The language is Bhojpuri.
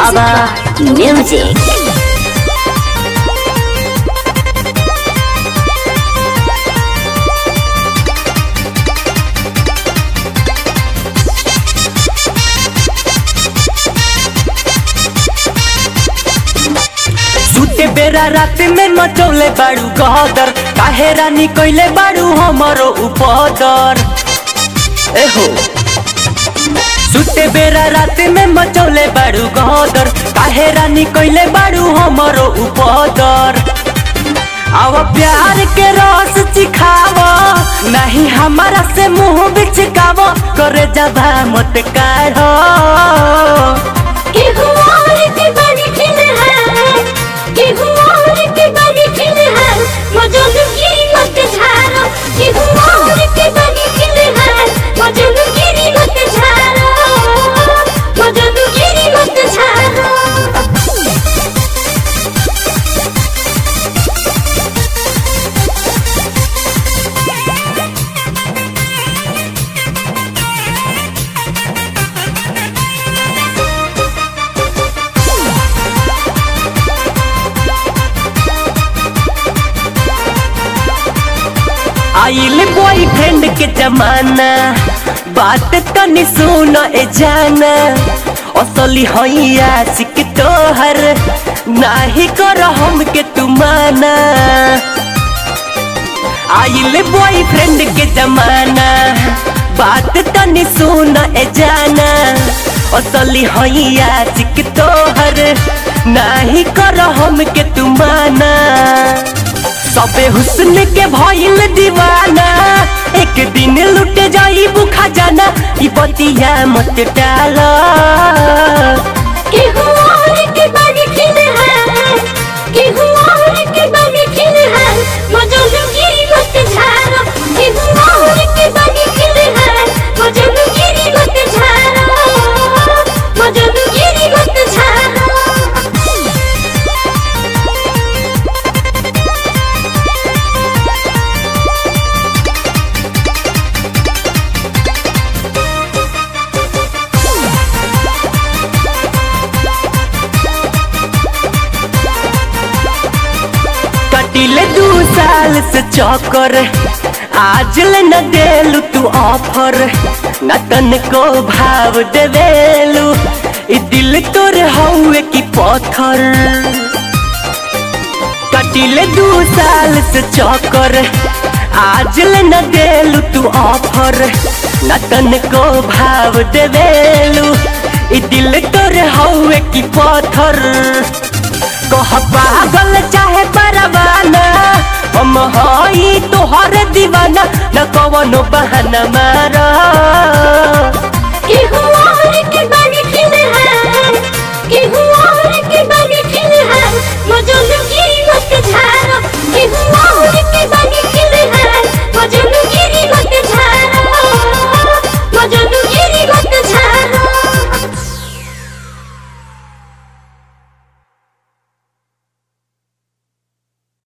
Baba Music. सुते बेरा रात में मचौले बाड़ू गदर काहे रानी कइले बाड़ू हमरो उपदर एहो सुते बेरा रात में मचौले बाड़ू गदर काहे रानी कइले बाड़ू हमरो उपदर आव प्यार के रस चिखाव नहीं हमारा से मुंह बिचकाव करे जबा मत काढ़ो केहू और के बड़ी खिल है केहू और के बड़ी खिल है मजनू गिरी मत झारो केहू और के बड़ी खिल है मजनू गिरी मत झारो मजनू गिरी मत झारो आइल बॉयफ्रेंड के जमाना बात तनी सुन ए जाना असली हैया सिक तोहर नाही कर हम के तुमाना आइल बॉयफ्रेंड के जमाना बात तनी सुन ए जाना असली हैया सिक तोहर नाही कर हम के तुमाना सबे हुस्न के भइल दीवाना एक दिन लुट जाई बुखा जाना ई बतिया मत डाला केहू और के बड़ी खिल है केहू और के बड़ी खिल है मजनू गिरी मत झारो केहू और के बड़ी खिल है मजनू गिरी मत झारो मजनू गिरी मत झारो कटिले दू साल से चौकर आज ले न देलू तू ऑफर न तन को भाव देवेलू ई दिल तोर हौवे की पत्थर कटिले दू साल से चौकर आज ले न देलू तू ऑफर न तन को भाव देवेलू ई दिल तोर हौवे की पत्थर कह पागल चाहे परवाना हम हई तोहर दीवाना न कवनो बहाना मारा